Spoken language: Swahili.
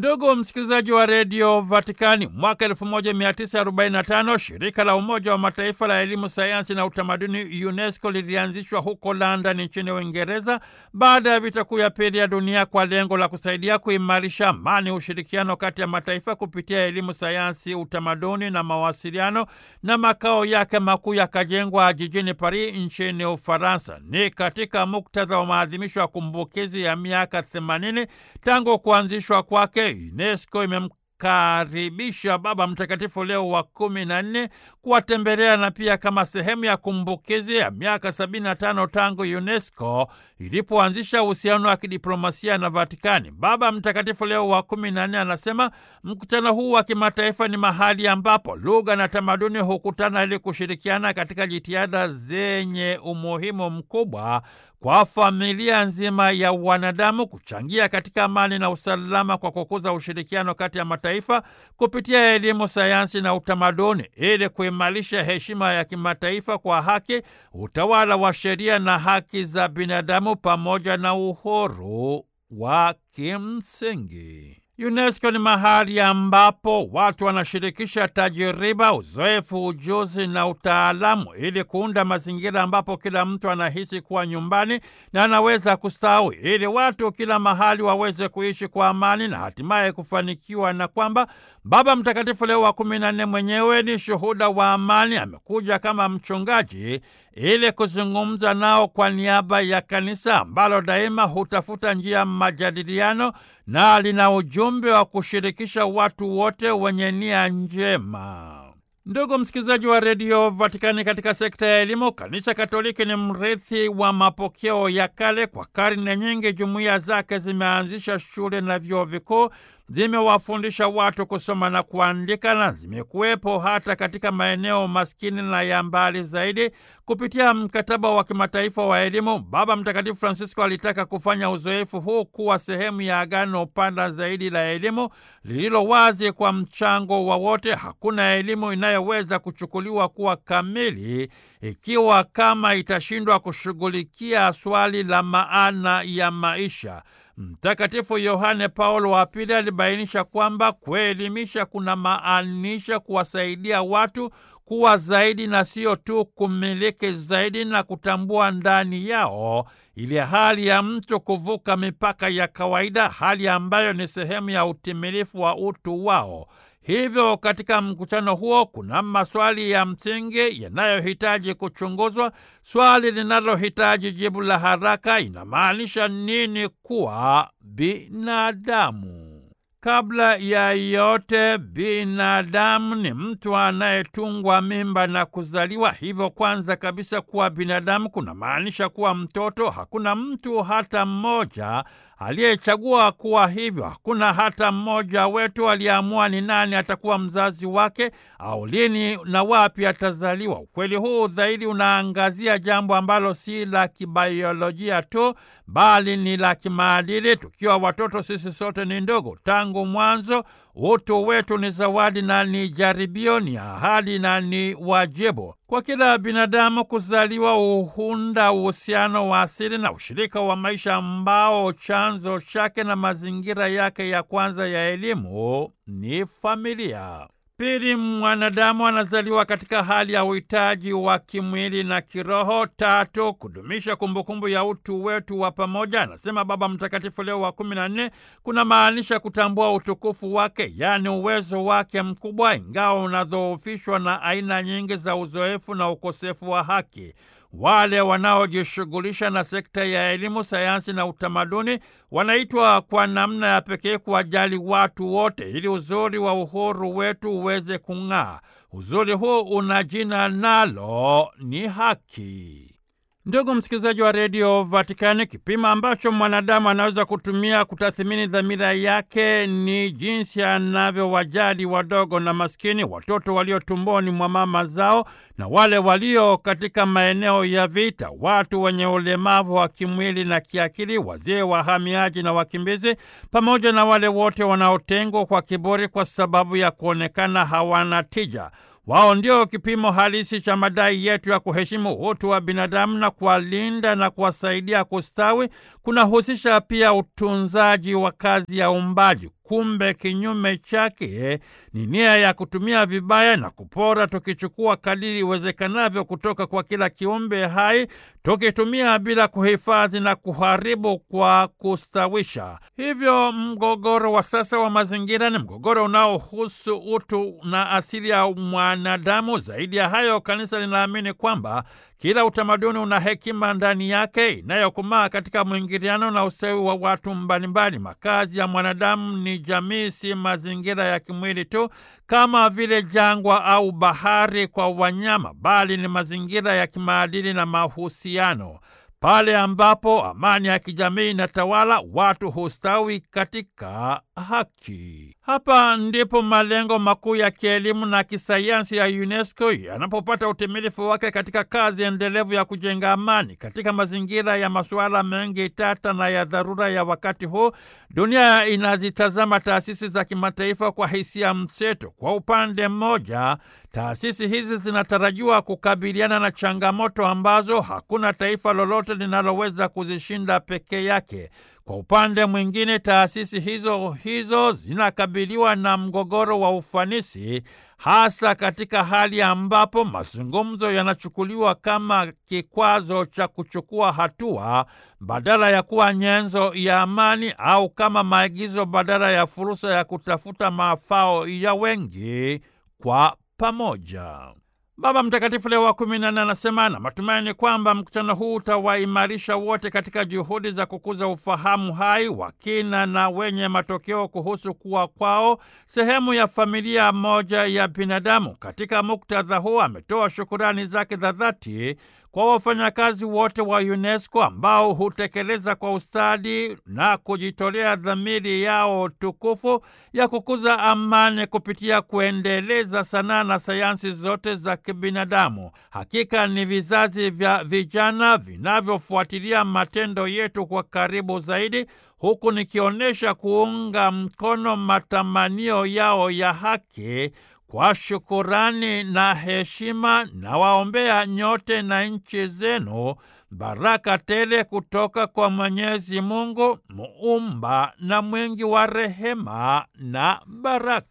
Ndugu msikilizaji wa redio Vatikani, mwaka 1945 shirika la Umoja wa Mataifa la elimu, sayansi na utamaduni UNESCO lilianzishwa huko London nchini Uingereza baada ya vita kuu ya pili ya dunia kwa lengo la kusaidia kuimarisha amani, ushirikiano kati ya mataifa kupitia elimu, sayansi, utamaduni na mawasiliano, na makao yake makuu yakajengwa jijini Paris nchini Ufaransa. Ni katika muktadha wa maadhimisho ya kumbukizi ya miaka 80 tangu kuanzishwa kwake UNESCO imemkaribisha Baba Mtakatifu Leo wa kumi na nne kuwatembelea na pia kama sehemu ya kumbukizi ya miaka 75 tangu UNESCO ilipoanzisha uhusiano wa kidiplomasia na Vatikani. Baba Mtakatifu Leo wa kumi na nne anasema mkutano huu wa kimataifa ni mahali ambapo lugha na tamaduni hukutana ili kushirikiana katika jitihada zenye umuhimu mkubwa kwa familia nzima ya wanadamu kuchangia katika amani na usalama kwa kukuza ushirikiano kati ya mataifa kupitia elimu, sayansi na utamaduni ili kuimarisha heshima ya kimataifa kwa haki, utawala wa sheria na haki za binadamu pamoja na uhuru wa kimsingi. UNESCO ni mahali ambapo watu wanashirikisha tajiriba, uzoefu, ujuzi na utaalamu ili kuunda mazingira ambapo kila mtu anahisi kuwa nyumbani na anaweza kustawi, ili watu kila mahali waweze kuishi kwa amani na hatimaye kufanikiwa, na kwamba Baba Mtakatifu Leo wa kumi na nne mwenyewe ni shuhuda wa amani. Amekuja kama mchungaji ili kuzungumza nao kwa niaba ya kanisa ambalo daima hutafuta njia ya majadiliano na lina ujumbe wa kushirikisha watu wote wenye nia njema. Ndugu msikilizaji wa redio Vatikani, katika sekta ya elimu, kanisa Katoliki ni mrithi wa mapokeo ya kale. Kwa karne nyingi, jumuiya zake zimeanzisha shule na vyuo vikuu zimewafundisha watu kusoma na kuandika na zimekuwepo hata katika maeneo maskini na ya mbali zaidi. Kupitia mkataba wa kimataifa wa elimu, Baba Mtakatifu Francisco alitaka kufanya uzoefu huu kuwa sehemu ya agano pana zaidi la elimu lililo wazi kwa mchango wa wote. Hakuna elimu inayoweza kuchukuliwa kuwa kamili ikiwa kama itashindwa kushughulikia swali la maana ya maisha. Mtakatifu Yohane Paulo wa Pili alibainisha kwamba kuelimisha kuna maanisha kuwasaidia watu kuwa zaidi na sio tu kumiliki zaidi na kutambua ndani yao ile hali ya mtu kuvuka mipaka ya kawaida, hali ambayo ni sehemu ya utimilifu wa utu wao. Hivyo katika mkutano huo kuna maswali ya msingi yanayohitaji kuchunguzwa. Swali linalohitaji jibu la haraka, inamaanisha nini kuwa binadamu? Kabla ya yote, binadamu ni mtu anayetungwa mimba na kuzaliwa. Hivyo kwanza kabisa, kuwa binadamu kuna maanisha kuwa mtoto. Hakuna mtu hata mmoja aliyechagua kuwa hivyo. Hakuna hata mmoja wetu aliyeamua ni nani atakuwa mzazi wake au lini na wapi atazaliwa. Ukweli huu dhahiri unaangazia jambo ambalo si la kibaiolojia tu, bali ni la kimaadili. Tukiwa watoto, sisi sote ni ndogo. Tangu mwanzo, utu wetu ni zawadi na ni jaribio, ni ahadi na ni wajibu. Kwa kila binadamu kuzaliwa uhunda uhusiano wa asili na ushirika wa maisha ambao chanzo chake na mazingira yake ya kwanza ya elimu ni familia. Pili, mwanadamu anazaliwa katika hali ya uhitaji wa kimwili na kiroho. Tatu, kudumisha kumbukumbu ya utu wetu wa pamoja, anasema Baba Mtakatifu Leo wa kumi na nne, kuna maanisha kutambua utukufu wake, yaani uwezo wake mkubwa, ingawa unadhoofishwa na aina nyingi za uzoefu na ukosefu wa haki. Wale wanaojishughulisha na sekta ya elimu, sayansi na utamaduni wanaitwa kwa namna ya pekee kuwajali watu wote ili uzuri wa uhuru wetu uweze kung'aa. Uzuri huu una jina nalo ni haki. Ndugu msikilizaji wa redio Vatikani, kipimo ambacho mwanadamu anaweza kutumia kutathimini dhamira yake ni jinsi anavyowajali wadogo na maskini, watoto walio tumboni mwa mama zao na wale walio katika maeneo ya vita, watu wenye ulemavu wa kimwili na kiakili, wazee, wahamiaji na wakimbizi, pamoja na wale wote wanaotengwa kwa kiburi kwa sababu ya kuonekana hawana tija. Wao ndio kipimo halisi cha madai yetu ya kuheshimu utu wa binadamu na kuwalinda na kuwasaidia kustawi. Kunahusisha pia utunzaji wa kazi ya uumbaji. Kumbe kinyume chake ni nia ya kutumia vibaya na kupora, tukichukua kadiri iwezekanavyo kutoka kwa kila kiumbe hai, tukitumia bila kuhifadhi na kuharibu kwa kustawisha. Hivyo mgogoro wa sasa wa mazingira ni mgogoro unaohusu utu na asili ya mwanadamu. Zaidi ya hayo, kanisa linaamini kwamba kila utamaduni una hekima ndani yake inayokumaa katika mwingiliano na ustawi wa watu mbalimbali. Makazi ya mwanadamu ni jamii, si mazingira ya kimwili tu kama vile jangwa au bahari kwa wanyama, bali ni mazingira ya kimaadili na mahusiano. Pale ambapo amani ya kijamii inatawala, watu hustawi katika haki. Hapa ndipo malengo makuu ya kielimu na kisayansi ya UNESCO yanapopata utimilifu wake katika kazi endelevu ya kujenga amani. Katika mazingira ya masuala mengi tata na ya dharura ya wakati huu, dunia inazitazama taasisi za kimataifa kwa hisia mseto. Kwa upande mmoja, taasisi hizi zinatarajiwa kukabiliana na changamoto ambazo hakuna taifa lolote linaloweza kuzishinda peke yake. Kwa upande mwingine, taasisi hizo hizo zinakabiliwa na mgogoro wa ufanisi, hasa katika hali ambapo mazungumzo yanachukuliwa kama kikwazo cha kuchukua hatua badala ya kuwa nyenzo ya amani, au kama maagizo badala ya fursa ya kutafuta mafao ya wengi kwa pamoja. Baba Mtakatifu Leo wa kumi na nne anasema na matumaini kwamba mkutano huu utawaimarisha wote katika juhudi za kukuza ufahamu hai wa kina na wenye matokeo kuhusu kuwa kwao sehemu ya familia moja ya binadamu. Katika muktadha huu ametoa shukurani zake za dhati kwa wafanyakazi wote wa UNESCO ambao hutekeleza kwa ustadi na kujitolea dhamiri yao tukufu ya kukuza amani kupitia kuendeleza sanaa na sayansi zote za kibinadamu. Hakika ni vizazi vya vijana vinavyofuatilia matendo yetu kwa karibu zaidi, huku nikionyesha kuunga mkono matamanio yao ya haki kwa shukurani na heshima, na waombea nyote na nchi zenu baraka tele kutoka kwa Mwenyezi Mungu muumba na mwingi wa rehema na baraka.